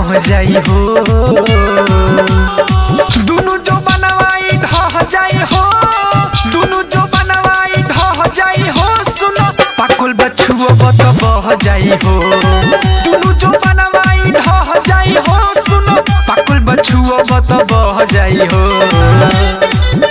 रह जाई हो दुनु जो बनवाई ढह जाई हो दुनु जो बनवाई ढह जाई हो सुनो पाकुल बछुओ बत बह जाई हो दुनु जो बनवाई ढह जाई हो सुनो पाकुल बछुओ बत बह जाई हो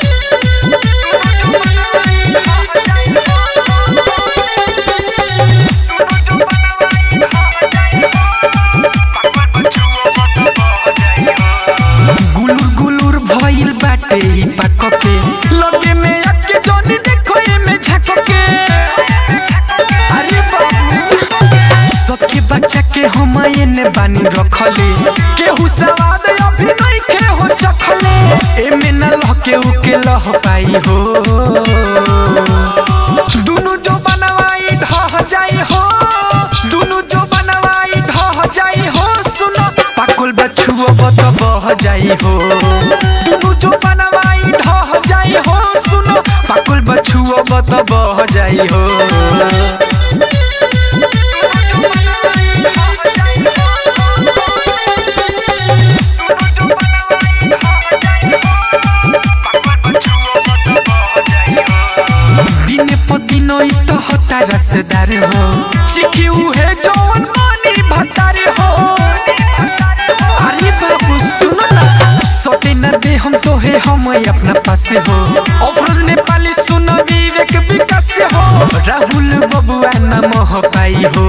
गुलुर गुलुर भइल बाटे ई पाक के लगे में आके जनी देखो एमे झक के अरे बाबू सबके बच्चा के हम एने बानी रखले केहू सवाद अभी नहीं के हो चखले एमे न लहके उके लह पाई हो दुनु जो बनवाई ढह जाई हो दुनु जो बनवाई ढह जाई हो सुनो पाकुल बछुओ बत बह जाई हो दुनु जो बनवाई ढह जाई हो सुनो पाकुल बछुओ बत बह जाई हो दिन प दिन ई तो होता रसदार हो चिखी उहे जौन पानी भतार हो अरे बाबू सुनो ना सोते न दे हम तो है हम अपना पास हो अफरोज नेपाली सुनो विवेक विकास हो राहुल बबुआ न मोह पाई हो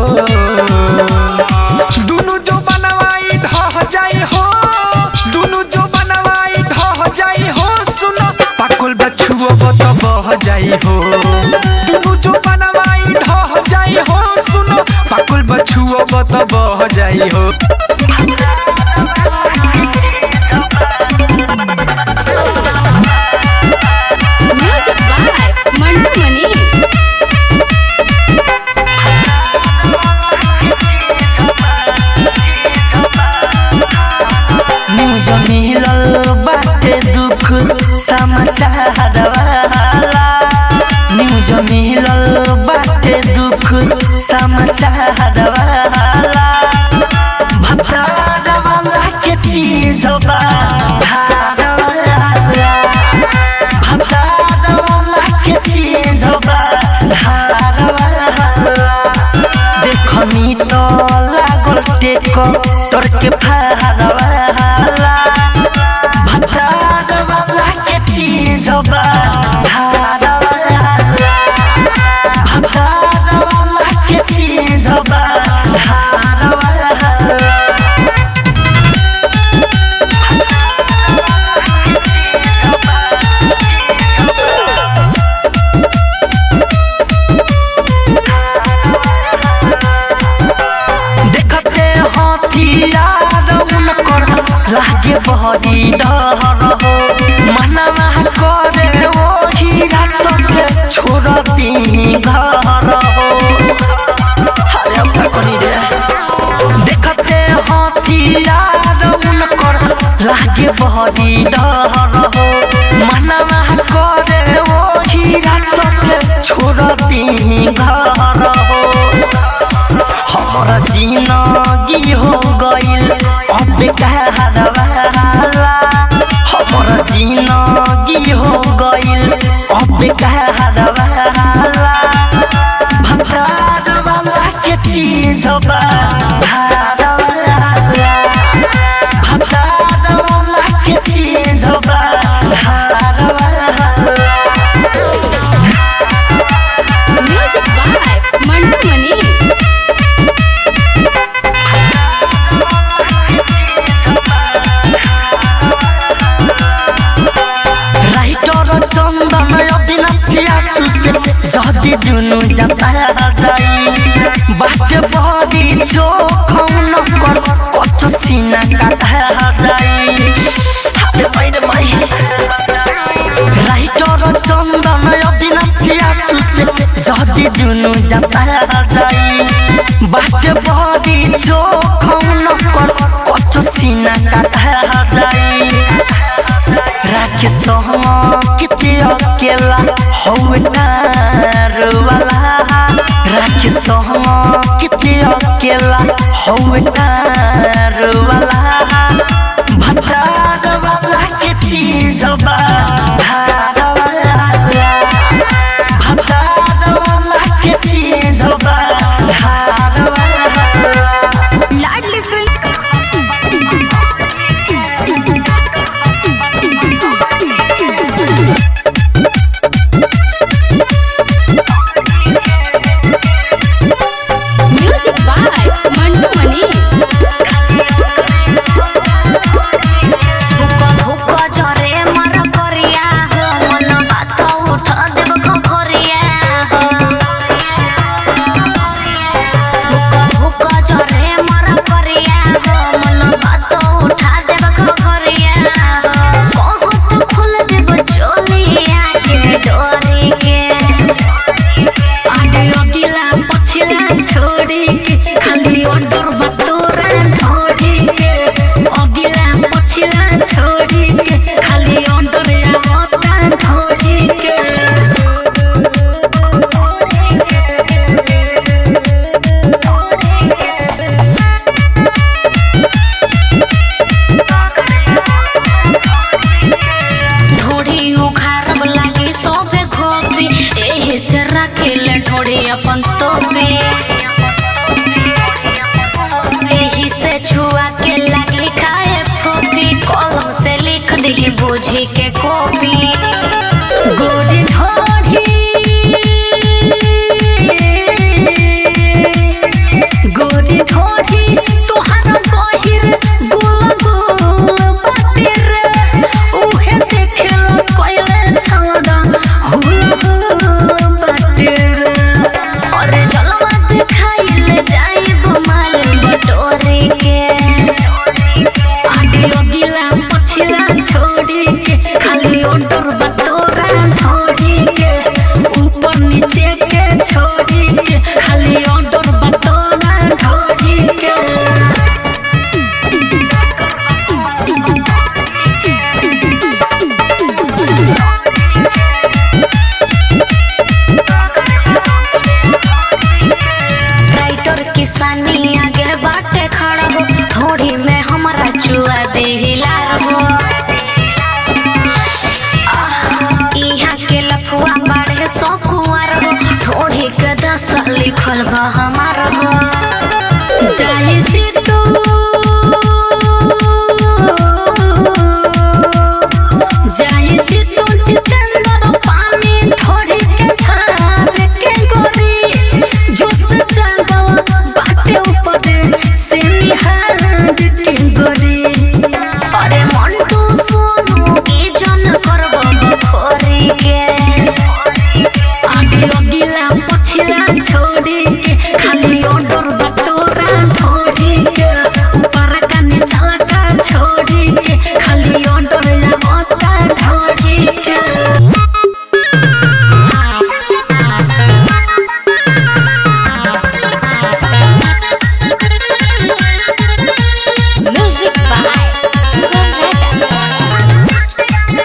दुनु जो बनवाई ढह जाई हो दुनु जो बनवाई ढह जाई हो सुनो पाकुल बछुओ बत बह जाई हो दुनु जो बनवाई ढह जाई हो सुनो पाकुल बछुओ बत बह जाई हो Music by Mandu Mani. News मिलल बाटे दुख समाचार वाला न्यूज मिलल बाटे दुख समाचार वाला भतार वाला के चीज बा धार वाला भतार वाला के चीज बा धार वाला देखनी तो लागल टेक तोर के फारवाला भतारवाला के चीज बा धारवाला भतारवाला के चीज बा धारवाला देखते हथियार उनकर लागे बहरी डर हो मनवा करे वो हीरा तक छोड़ती घर हो अरे अब का करी रे देखते हथियार उनकर लागे बहरी डर हो मनवा करे वो हीरा तक छोड़ती घर हो हमारा जिंदगी हो गइल अब कहरवाला हमारा जिंदगी हो गइल अब कहरवाला भतारवाला के चीज बा धारवाला भतारवाला के चीज बा धारवाला Music by Mandu Mani. Writer Chandan अविनाशिया सुसे जति दुनु जाता जाई बाटे बडी चोखौन कर कछ सिना काटा जाई हाले पैरे माई राइटर चन्दन अविनाशिया सुसे जति दुनु जाता जाई बाटे बडी चोखौन कर कछ सिना काटा जाई राखे किते अकेला हौनार वाला राखे किते अकेला हौवे तार वाला भतार वाला के चीज बा धार वाला भतार वाला के चीज बा धार वाला लाडली film music by Mantu Manish हुक्का हुक्का जरे मर करिया हो मन बात उठ देव खखरिया हो हुक्का हुक्का जरे मर करिया हो मन बात उठा देव खखरिया हो कहत खोल देव चोलिया के डोरी के आगे अगिला पछिला छोड़ी के खाली ऑर्डर बतोरा ढोड़ी के अगिला पछिला छोड़ी के खाली ऑर्डर आवता ढोड़ी के ढोड़ी उखारब लागी सोफे खोपी एही से रखिले ढोड़ी अपन तोपी एही से छुआ के लागी खाए फोपी कलम से लिख दी बूझी के कॉपी गोरी ढोड़ी गोरी ढोड़ी तोहार गहिर गुल गुल बातिर उहे देखेला कोइले छाड़ा हुल हुल बातिर और जलवा दिखाइले जाइब माल बटोरे के आगे अगिला पछिला छोड़ी के खाली ऑर्डर बतोरा ढोड़ी के ऊपर नीचे के छोड़ी के खाली ऑर्डर बतोरा ढोड़ी के राइटर किसानी आगे बाटे खड़ा हो थोड़ी में हमारा चुआ दे हिलार हो आह, इहाँ के लफुआ बाढ़े सौ कुंवर हो थोड़ी के दस लिखल बा हमार हो जाए जीतू जाए जीतू जितेंद्र पानी ढोड़ी के धार के गोरी जोश जागल बाटे ऊपर से निहार के गोरी अरे मंटू सोनू की जन करब बखोरी के आगे अगिला पछिला छोड़ी के खाली ऑर्डर बतोरा ढोड़ी के ऊपर का नीचा का छोड़ी के खाली ऑर्डर आवता ढोड़ी के म्यूजिक बाय सुगम राजा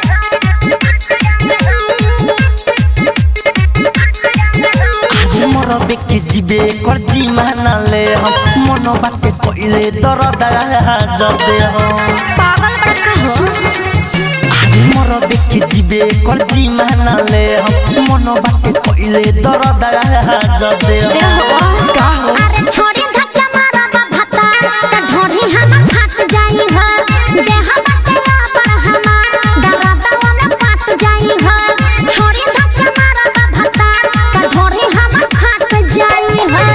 आज मोर बेके जिबे कर जी मानले हम मन बाटे पहिले दरद जदे हम पागल बड़का हो आज मोर बेके जिबे कर जी मानले हम मन बाटे पहिले दरद जदे हम का हो अरे छोड़ी धक्का मारा बा भता त ढोढ़ी हम फट जाई ह देह बतला पर हम दरदवा में फट जाई ह छोड़ी धक्का मारा बा भता त ढोढ़ी हम फट जाई ह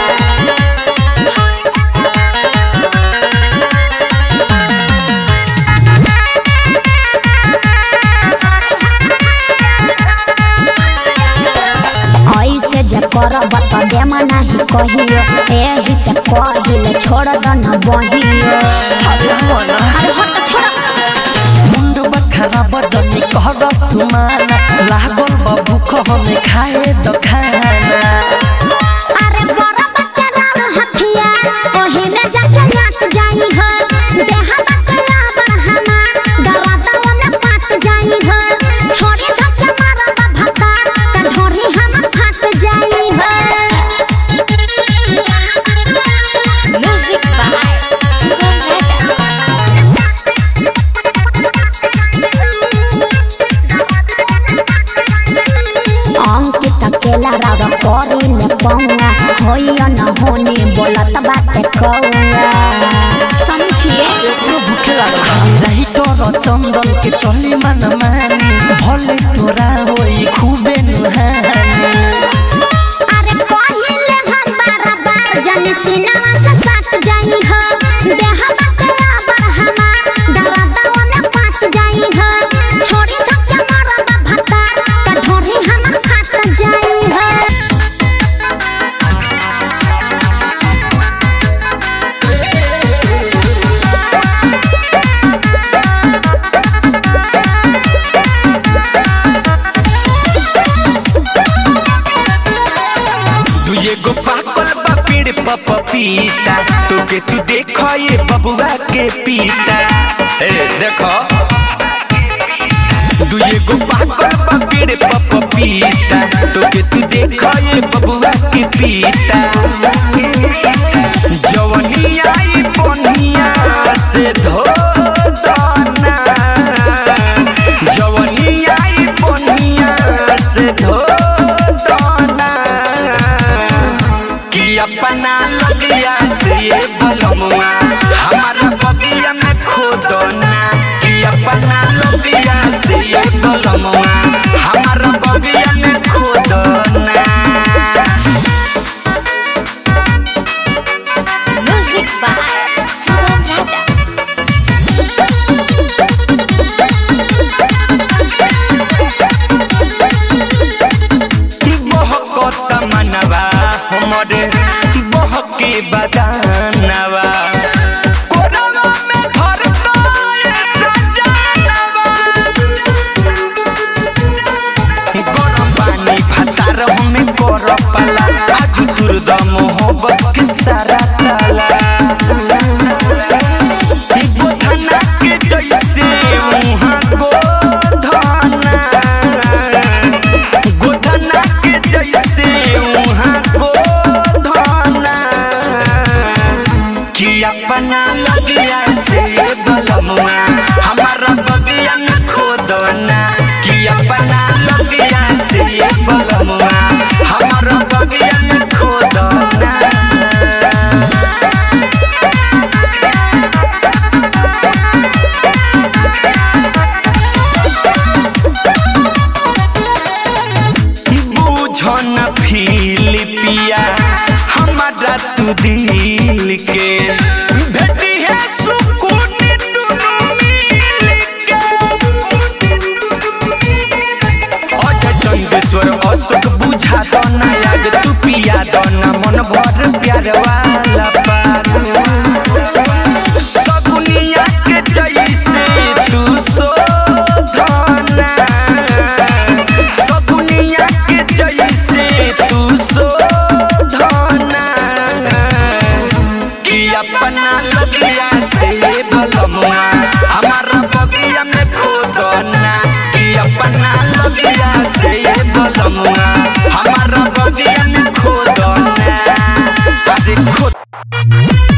ऐसे जे करब त देम नाही कहियो एही से कह दिले छोड़ द न बहियो अरे मना अरे हट छोड़ मुंड बखरा बजनी कहर तुमाना लागल बा भूख हमें खाए द खाना अरे बड़ा बच्चा राम हथिया ओही में जाके नाच जाई हो देह बतला बढ़हना दरदवा में पाट जाई हो छोड़ी धक्का मारा बा भता त ढोरी हम फट जाई हो म्यूजिक अंकित अकेला राव करी ले पौआ होइया न होने बोलत बाटे कौआ समझिए रही तोर चंदन के चली मन मानी भले तोरा होई खूबे नुहानी अरे पहिले हम बार बार जनी सिनेमा से साथ जाई हो देह बकला बरहमा दरदावा में पाट जाई हो छोड़ी धक्के मारब भत्ता त ढोरी हम फाट जाई हो तू एगो पाकल बा पेड़ पर पपीता तोके तू देखो ये बबुआ के पीता ए देखो तू एगो पाकल बा पेड़ पर पपीता तोके तू देखो ये बबुआ के पीता जवनी आई बनिया से धो दाना जवनी आई बनिया से धो दाना कि अपना लगिया से ये बलमुआ हमारा बगिया में खोदना कि अपना लगिया से ये बलमुआ हमारा बगिया में खोदना म्यूजिक बाय सुगम राजा बहकत मनवा हमरे बहके बदानवा कोरवा में धरता ये सजानवा गरम पानी भातार हमें कर पाला आज तुरद मोहब्बत के सारा ताला गोधना के जैसे मुहाँ गोधना गोधना के जैसे वहाँ गोधना कि अपना लगिया से बलमुआ हमारा बगिया में खोदना कि अपना लगिया से बलमुआ हमारा बगिया में खोदना बुझन फिलिपिया हमारा तू दिल के भेटी है सुकून दुनू मिल के अजय चंदेश्वर अशोक बुझा दो ना याद तू पिया दो ना मन भर प्यार वाला पाग सगुनिया के जैसे तू शोधना सगुनिया के जैसे तू शोधना कि अपना लगिया से बलमुआ हमारा बगिया में खोदना कि अपना लगिया से बलमुआ हमारा बगिया में खोदना अरे खोद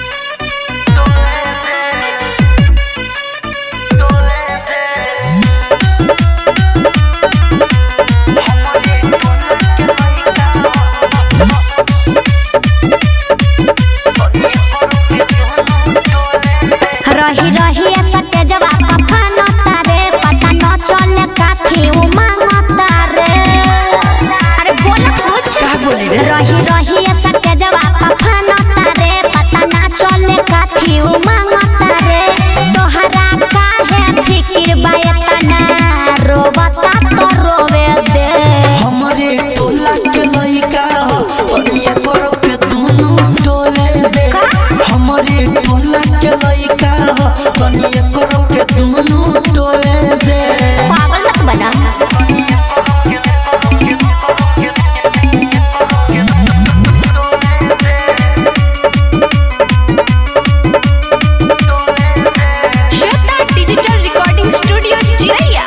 रही रही सत्य जवाब फना तारे पता न चले काफी उमांगता रे अरे बोल कुछ रही रही सत्य जवाब फना तारे पता न चले काफी उमांगता रे तोहरा काहे फिकिर बायतना रोबता तो रोवे दे हमरे टोला के लइका हो तोरिया करो के दुनु टोले दे हमरे टोला के लइका हो तोरिया करो के दुनु टोले दे पागल मत बना श्वेता डिजिटल रिकॉर्डिंग स्टूडियो चिरैया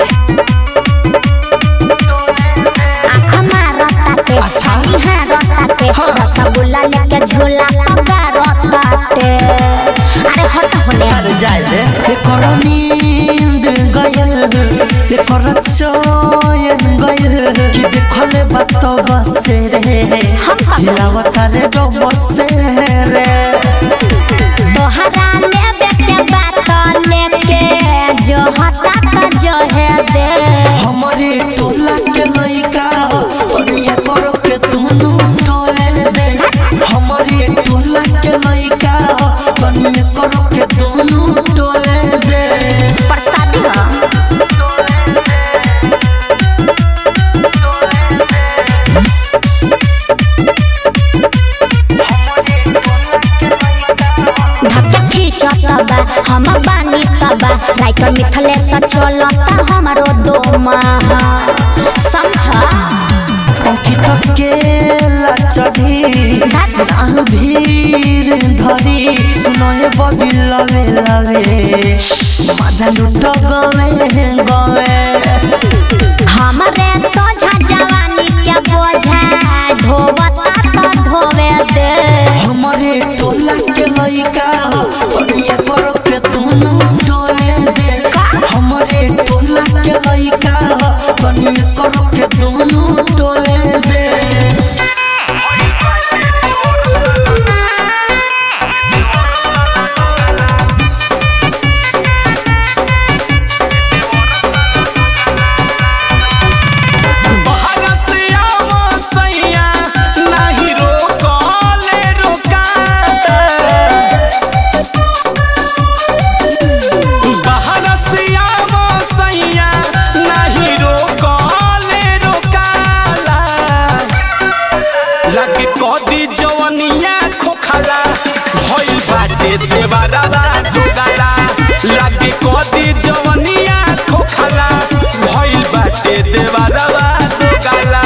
आँख मारताते छानी हारताते रसगुल्ला लेके झूला लगा रताते अरे हट होने अरे जाए दे एकर नींद गयल एकर चयन गयल कि देखले तब से रे हिलावत रे जब से रे तोहरा लेबे के बात लेके जो हता तो जो है दे हमारे टोला के लइका तोरिया करो के दुनु टोले दे हमारे टोला के लइका तोरिया करो के दुनु टोले दे प्रसादी हो धक्का खींचत बा हम बानी तबा राइटर मिथले से चलता हमारो दोमा समझ अंकित के लचड़ी ना भीड़ धरी सुनए बबी लवे लवे मजा लुट गवे गवे हमरे सोझा जवानी के बोझा ढोबता तो ढोवे दे हमारे टोला के लइका तोरिया करो के दुनु टोले दे हमारे टोला के लइका तोरिया करो के दुनु टोले दे बहरसिया मसैया नाही रोकले रोकाता बहरसिया मसैया नाही रोकले रोकाला लगे कदी जवनिया खोखला भइल बाटे देवारा दुगाला लगे कदी जवनिया खोखला भइल बाटे देवारा दुगाला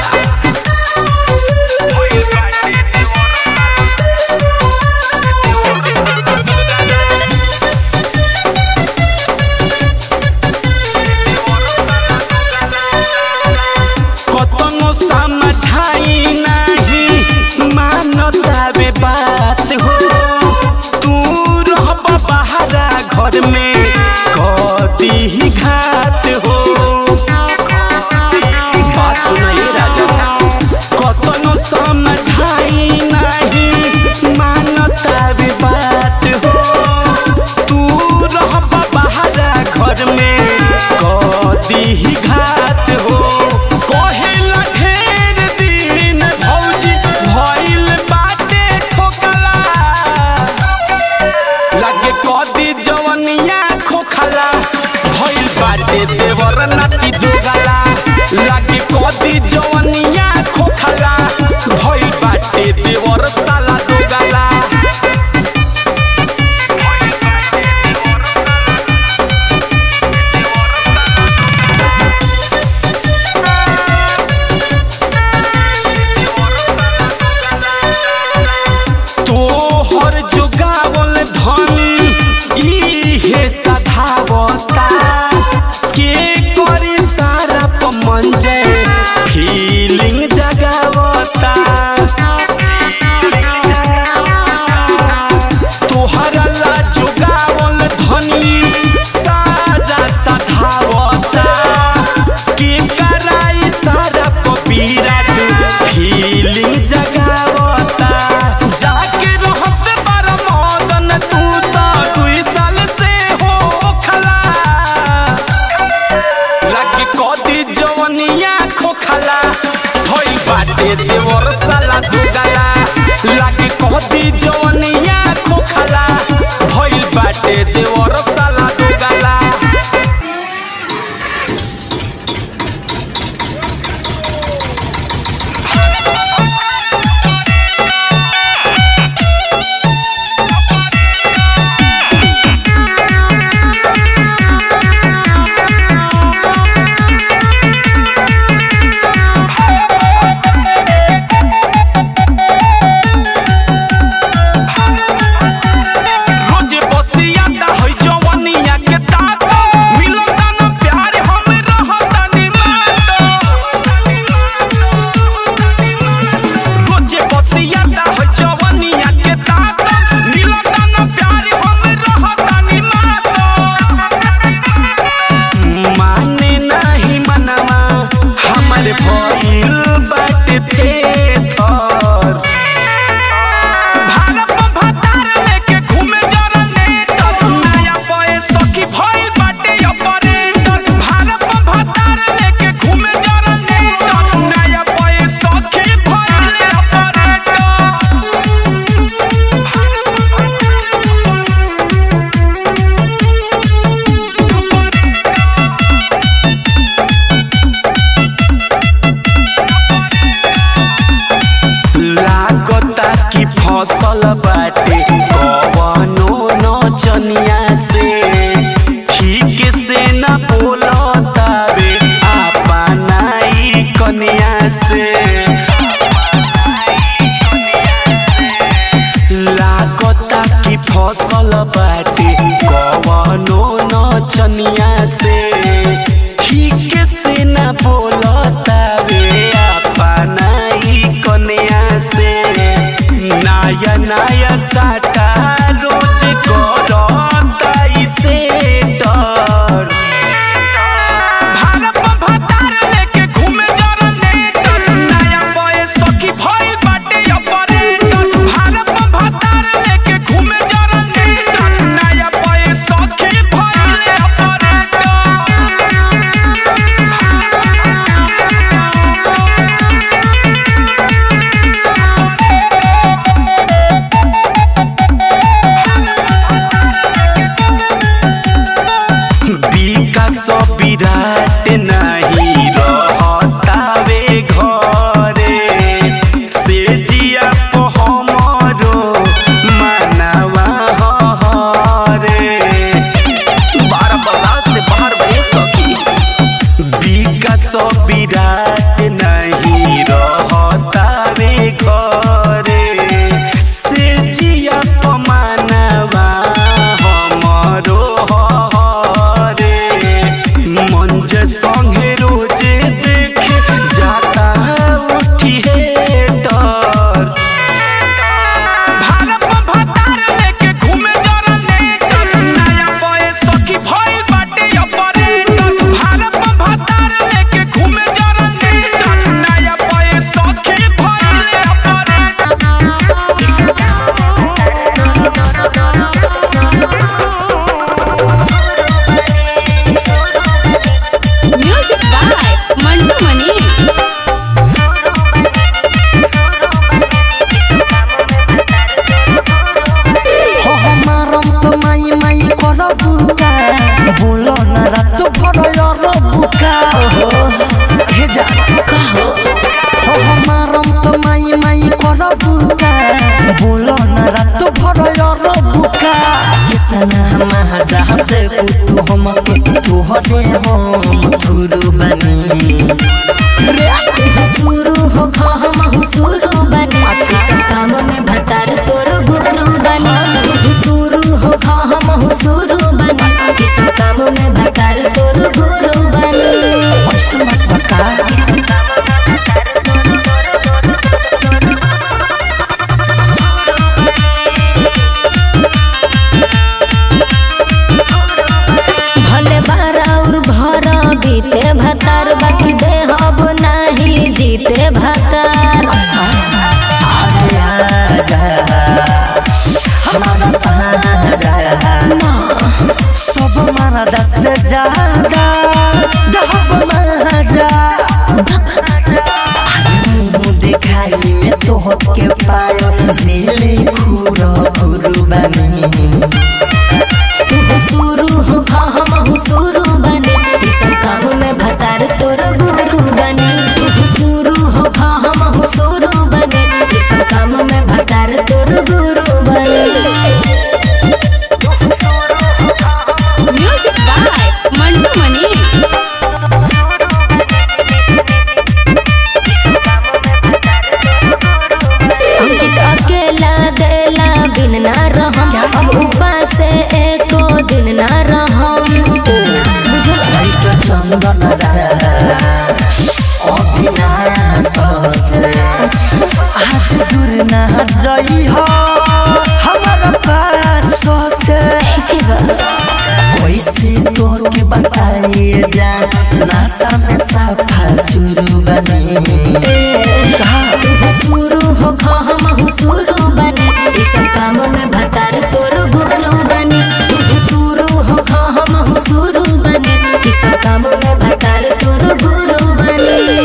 कतनो समझाई नहीं मानता बे बात हो तू रहब बहरा घर में कदी ही घात हो बात सुनाइए राजा कतनो समझाई नहीं मानता बे बात हो तू रहब बहरा घर में कदी ही घात हो कहेला ढेर दिन भौजी भइल बाटे ठोकला लागे कदी जवनिया खोखला भइल बाटे देवर नाती दुगला लागे कदी जवनिया खोखला भइल बाटे देवर साला दुगला तोहर जुगावल धन इहे सधावता के करी सारा पमंजय फीलिंग जगावता तोहरा ला जुगावल धनी सारा सधावता के कराई सारा पपीरा फीलिंग जगावता जाके रहत बार मदन तू तो दुई साल से हो खला लागे कदी जवनिया खोखला भइल बाटे देवर साला दुगला लागे कदी जवनिया खोखला भइल बाटे देवर साला दुगला रोजे बसिया दा होइ जवन के थर भारत में भतार लेके घूमे जनरेटर नया बॉय सखी भइल बाटे ऑपरेटर भारत में भतार लेके घूमे जनरेटर नया बॉय सखी भइल ऑपरेटर लागता कि फसल बाटे कवनो नचनिया से ठीक से न बोलतावे अपनाई कनिया से लागता कि फसल बाटे कवनो नचनिया से ठीक से न बोलतावे अपनाई कनिया से नया नया साटा रोज करता इसे डर भारत में भतार लेके घूमे जनरेटर नया बॉय सखी भइल बाटे ऑपरेटर भारत में भतार लेके घूमे जनरेटर नया बॉय सखी भइल ऑपरेटर विकास विराट नहीं रहतावे घरे से जिया को हमरो मानवा हरे बारह बल्ला से बाहर बहे सखी विकास विराट नहीं रहतावे घरे से जिया को मानवा हमरो हरे मंज संगे रोजे देखे जाता उठी है डर भारत में भतार लेके घूमे जनरेटर नया बॉय सखी भइल बाटे ऑपरेटर भारत में भतार लेके घूमे जनरेटर नया बॉय सखी भइल operator music by Mantu Mani हो हमारम तो माई माई कर बुका बोलो ना रात भर यार बुका हे जा हो हमारम तो माई माई कर बुका बोलो ना रात भर यार बुका कितना महाजा दे तू हम के तू हरे हम गुरु बनी शुरू हो हम शुरू बने इस काम में भतार तोर गुरु बने शुरू हो हम शुरू बने इस काम में भतार तोर गुरु बने बका भले बारा और भरा बीते भतार बाकी दे अब नहीं जीते भतार अरे आजा हमारा ताजा सब मारा दस से ज्यादा दहब महाजा मुंह दिखाई में तो के पायो नीले खूरो खूरू बनी तू शुरू हो हम शुरू बने इस काम में भतार तोर गुरु बने तू शुरू हो हम शुरू बने इस काम में भतार तोर गुरु बने म्यूजिक बाय मंटू मनी अंकित अकेला देला बिन ना रहम अब उपास एको दिन ना रहम बुझल लाइट चंदन अभिनाश से आज दूर ना जई हो हमारा पास से के बा कैसे तोर के बताइए जा नासा में साफा चुरू बनी कहा शुरू हो